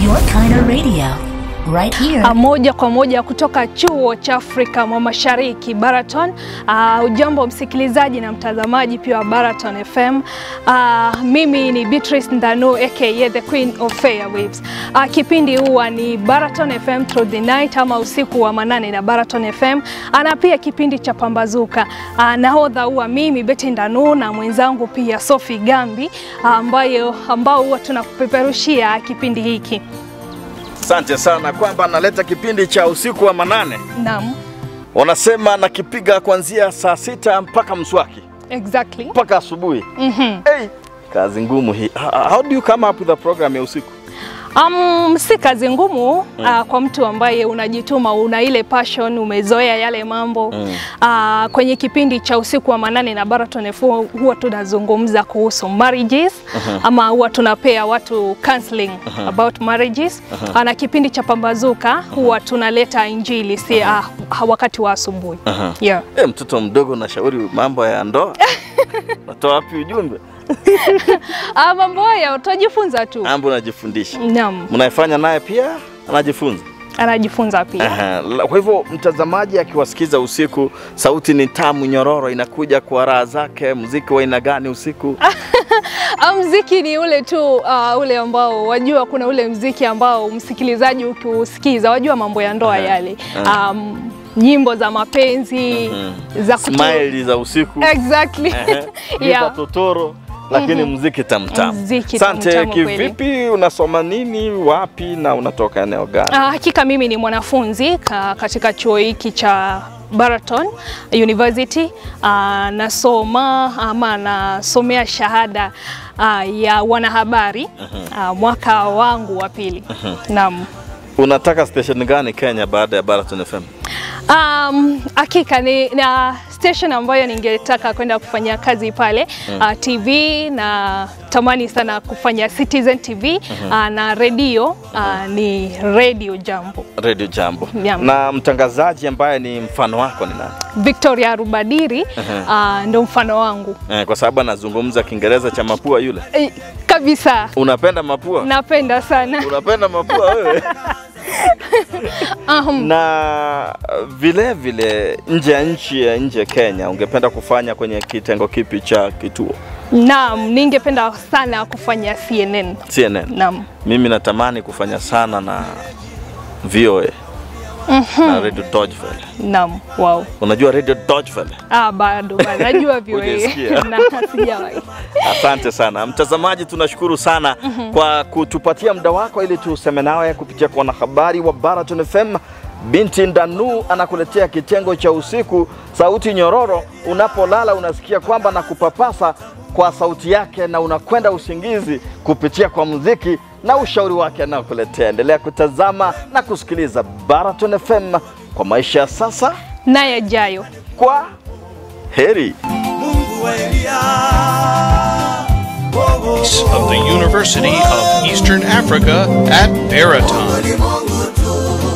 Your kind of radio. Right here. Ah, moja kwa moja kutoka chuo cha Afrika mwa Mashariki Baraton. Uh, ujambo msikilizaji na mtazamaji pia wa Baraton FM. Uh, mimi ni Beatrice Ndanu aka the Queen of Fairwaves. Uh, kipindi huwa ni Baraton FM through the night ama usiku wa manane na Baraton FM. Ana pia kipindi cha Pambazuka. Uh, nahodha huwa mimi Betty Ndanu na mwenzangu pia Sophie Gambi ambayo ambao huwa tunakupeperushia kipindi hiki. Asante sana kwamba analeta kipindi cha usiku wa manane. Naam. Wanasema nakipiga kuanzia saa sita mpaka mswaki Exactly. mpaka asubuhi. Mhm. Hey, kazi ngumu hii. How- How do you come up with a program ya usiku? Um, si kazi ngumu mm. uh, kwa mtu ambaye unajituma, una ile passion, umezoea yale mambo mm. uh, kwenye kipindi cha usiku wa manane na Baraton FM huwa tunazungumza kuhusu marriages uh-huh. ama huwa tunapea watu counseling uh-huh. about marriages uh-huh. na kipindi cha Pambazuka huwa tunaleta injili si uh, wakati wa asubuhi Uh-huh. yeah. Hey, mtoto mdogo nashauri mambo ya ndoa. Natoa wapi ujumbe? uh, mambo haya utajifunza tu. Mambo unajifundisha. Naam, Mnaifanya naye pia anajifunza. anajifunza pia. Aha. la- Kwa hivyo mtazamaji akiwasikiza usiku, sauti ni tamu nyororo, inakuja kwa raha zake. Muziki wa aina gani usiku? Ah, Mziki ni ule tu uh, ule ambao wajua, kuna ule mziki ambao msikilizaji ukiusikiza wajua mambo ya ndoa yale um, nyimbo za mapenzi za kutu- Smile za usiku. exactly Ehe. Giza yeah. totoro lakini muziki tamtamu. Muziki Asante. tamtamu kweli. Kivipi, unasoma nini, wapi na unatoka eneo gani? Ah, hakika mimi ni mwanafunzi ka, katika chuo hiki cha Baraton University. Ah, nasoma ama nasomea shahada ah, ya wanahabari ah, mwaka wangu wa pili. Naam. Unataka station gani Kenya baada ya Baraton FM? Um, hakika ni na station ambayo ningetaka kwenda kufanya kazi pale uh, TV na tamani sana kufanya Citizen TV uh, na redio uh, ni Radio Jambo. Radio Jambo. Jambo. Na mtangazaji ambaye ni mfano wako ni nani? Victoria Rubadiri uh, ndo mfano wangu Eh, kwa sababu anazungumza Kiingereza cha mapua yule. e, kabisa. Unapenda mapua? Napenda sana Unapenda mapua wewe? um, na vile vile nje ya nchi ya nje ya Kenya, ungependa kufanya kwenye kitengo kipi cha kituo? naam, ningependa sana kufanya CNN. CNN. Naam. Mimi natamani kufanya sana na VOA na Radio Deutsche Welle. Naam, wow. Unajua Radio Deutsche Welle? Ah, bado bado najua vile Hujasikia? na sijawahi. Asante sana mtazamaji, tunashukuru sana kwa kutupatia muda wako ili tuseme nawe kupitia kwa wanahabari wa Baraton FM. Binti Ndanu anakuletea kitengo cha usiku, sauti nyororo. Unapolala unasikia kwamba na kupapasa kwa sauti yake, na unakwenda usingizi kupitia kwa muziki na ushauri wake anaokuletea. Endelea kutazama na kusikiliza Baraton FM kwa maisha ya sasa. na yajayo. Kwa heri. Mungu wa Elia. Oh, oh, of the University of Eastern Africa at Baraton. ni Mungu tu.